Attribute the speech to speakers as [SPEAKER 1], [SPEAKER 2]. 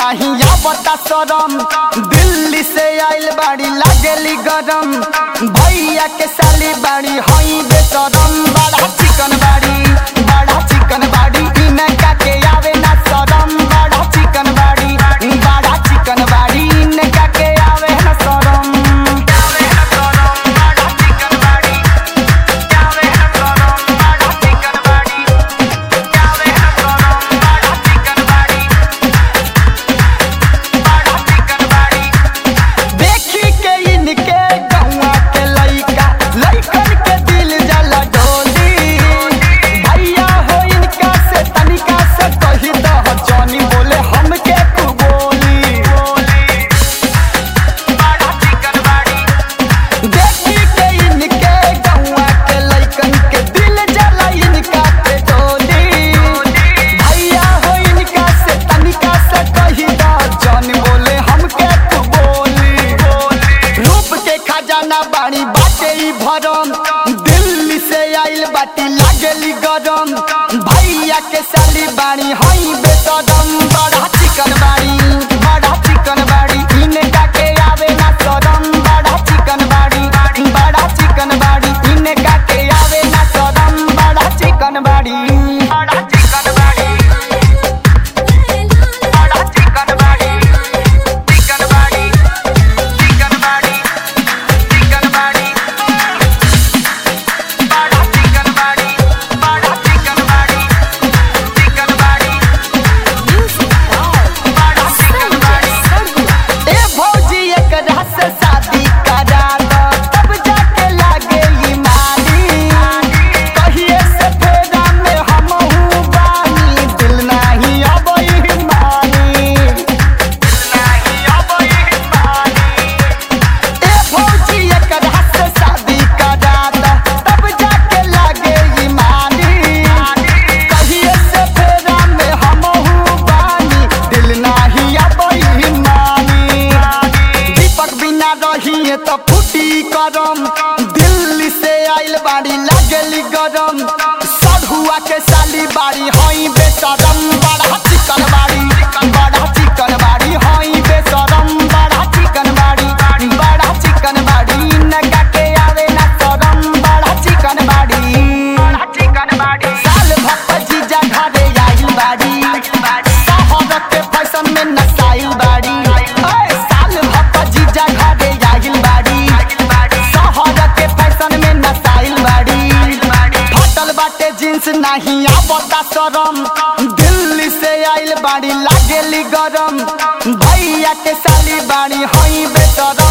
[SPEAKER 1] नहीं आवता शरम दिल्ली से आइल बाड़ी लागेली गरम भैया के साली बाड़ी हई बेसरम बड़ा चिकन बाड़ी बड़ा चिकन बाड़ी इनका के आवे ना शरम बड़ा चिकन बाड़ी बड़ा चिकन बाड़ी इनका के आवे ना शरम आवे ना शरम बड़ा चिकन बाड़ी आवे ना शरम बड़ा चिकन बाड़ी आवे ना शरम बड़ा चिकन बाड़ी बड़ा चिकन बाड़ी देखी के इनके गौवा के लइका लइकन के दिल जला डोली भैया हो इनका से तनिका से कही दह जानी बोले हमके तू बोली बड़ा चिकन बाड़ी देखी के इनके गौवा के लइकन के दिल जला इनका पे डोली भैया हो इनका से तनिका से कही दह जानी बोले हमके तू बोली रूप के खजाना बाड़ी बाटे ई भरम दिल्ली से आइल बाटी लागेली गरम भैया के साली बाड़ी हई बेसरम बड़ा चिकन बाड़ी बड़ा चिकन बाड़ी इनका के आवे ना शरम बड़ा चिकन बाड़ी बड़ा चिकन बाड़ी इनका के आवे ना शरम बड़ा चिकन बाड़ी बड़ा चिकन बाड़ी बड़ा चिकन बाड़ी चिकन बाड़ी चिकन बाड़ी चिकन बाड़ी बड़ा चिकन बाड़ी बड़ा चिकन बाड़ी चिकन बाड़ी बड़ा चिकन बाड़ी ए भौजी एकरा से शादी करा दो तब जाके लागे ई माली कहिए से फेरा में हमहू बानी दिल नाही अबई मानी नाही अबई मानी ए भौजी एकरा से शादी करा दो तब जाके लागे ई माली कहिए से फेरा में हमहू बानी दिल नाही अबई मानी दीपक बिना रहिए तो फूटी करम दिल्ली से आइल बाड़ी लागेली गरम सढ़ुआ के साली बाड़ी हई बेसरम बड़ा चिकन बाड़ी बड़ा चिकन बाड़ी हई बेसरम बड़ा चिकन बाड़ी बड़ा चिकन बाड़ी नगा के आवे ना शरम बड़ा चिकन बाड़ी बड़ा चिकन बाड़ी साल भक्त जीजा घरे आइल बाड़ी शहर के फैशन में नसाइल बाड़ी ओए साल भक्त जीजा घरे आइल बाड़ी शहर के फैशन में नसाइल बाड़ी फटल बाटे जींस नहीं आवता शरम दिल्ली से आइल बाड़ी लागेली गरम भैया के साली बाड़ी हई बेसरम